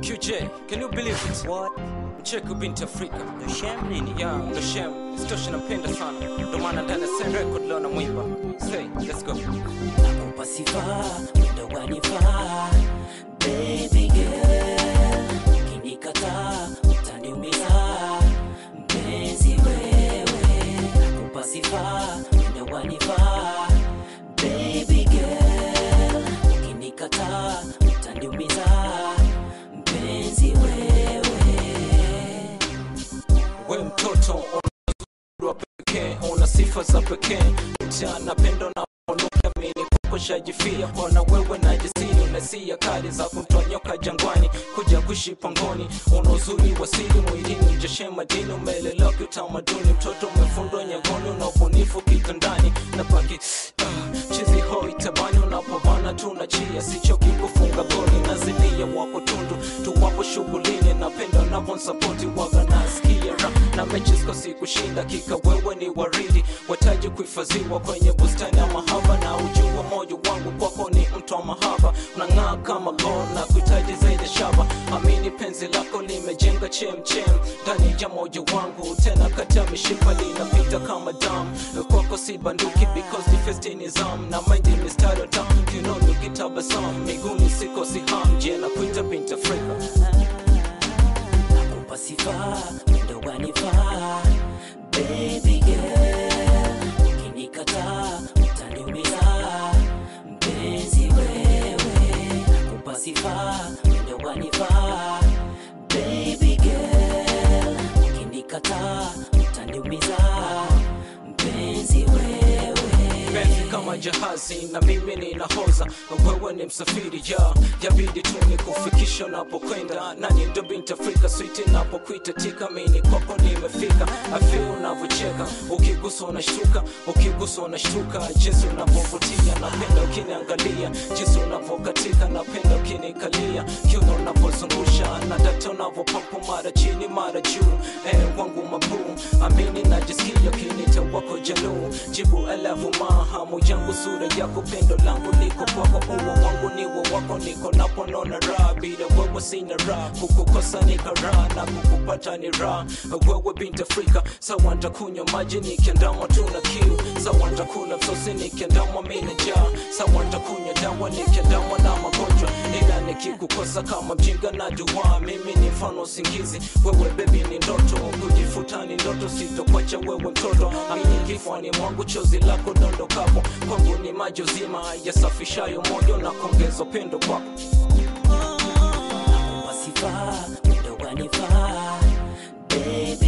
QJ, can you believe it? What? Mcheko binti Afrika. The sham nini? Yeah, ndo shem. Isitoshe nampenda sana. Ndo maana ndani ya Sen Record leo namwimba. Say, let's go. Nakupa sifa, ndo wanifaa. Baby girl, ukinikataa utaniumiza. Mpenzi wewe, nakupa sifa, ndo wanifaa. Baby girl, ukinikataa utaniumiza. Mpenzi wewe. We mtoto una uzuri wa pekee, una sifa za pekee. Mchana pendo na unuka mini kwako shajifia kona wewe na jisiri unasia kali za kumtonyoka jangwani kuja kuishi pangoni. Una uzuri wa siri mwilini, ujashe madini, umelelewa kiutamaduni. Mtoto umefundwa nyagoni, una ubunifu kitandani na baki ah, chizi hoi tabani unapobana tunachia sichoki kufunga goli na zidia wako tundu tuwapo shughulini napenda unavyonsapoti waga nasikia ra na mechi sikosi kushinda kika wewe ni waridi wataji kuhifadhiwa kwenye bustani ya mahaba na ujua moyo wangu kwako ni mtu wa mahaba unang'aa kama gold na kuhitaji zaidi shaba amini penzi lako limejenga chemchem ndani ya moyo wangu tena kati ya mishipa linapita kama damu kwako si banduki because the first in is arm na mind in mistari ya damu kinoni ukitabasamu miguuni sikosi ham je na kuita binti Afrika nakupa sifa ndo wanifaa baby girl ukinikataa utaniumiza mpenzi wewe nakupa sifa ndo wanifaa baby girl ukinikataa utaniumiza mpenzi wewe penzi kama jahazi na mimi ninahoza wewe ni msafiri ya yabidi tu ni kufikisha unapokwenda nani ndo binti afrika switi napokuita tika mini kwako nimefika afi unavyocheka ukiguswa unashtuka ukiguswa unashtuka jinsi unavyovutia napenda ukiniangalia jinsi unavyokatika napenda ukinikalia kiuno unavyozungusha na data unavyopampu mara chini mara juu eh, wangu mabuu amini najisikia kinita wako jaluu jibu alafu mahamu yangu sura yako pendo langu liko kwako uwa wangu niwo wako niko naponona raha bila wewe sina raha kukukosa ni karaha na kukupata ni raha wewe binti afrika sawa ntakunywa maji nikiandamwa tuna kiu sawa ntakula msosi nikiandamwa mina jaa sawa ntakunywa dawa nikiandamwa na magonjwa ila nikikukosa kama mjinga na dua mimi ni mfano usingizi wewe bebi ni ndoto kujifuta ni ndoto sitokwacha wewe mtoto amini kifwani mwangu chozi lako dondokapo kwangu ni maji uzima yasafishayo moyo na kuongeza upendo kwako nakupa sifa ndo wanifaa baby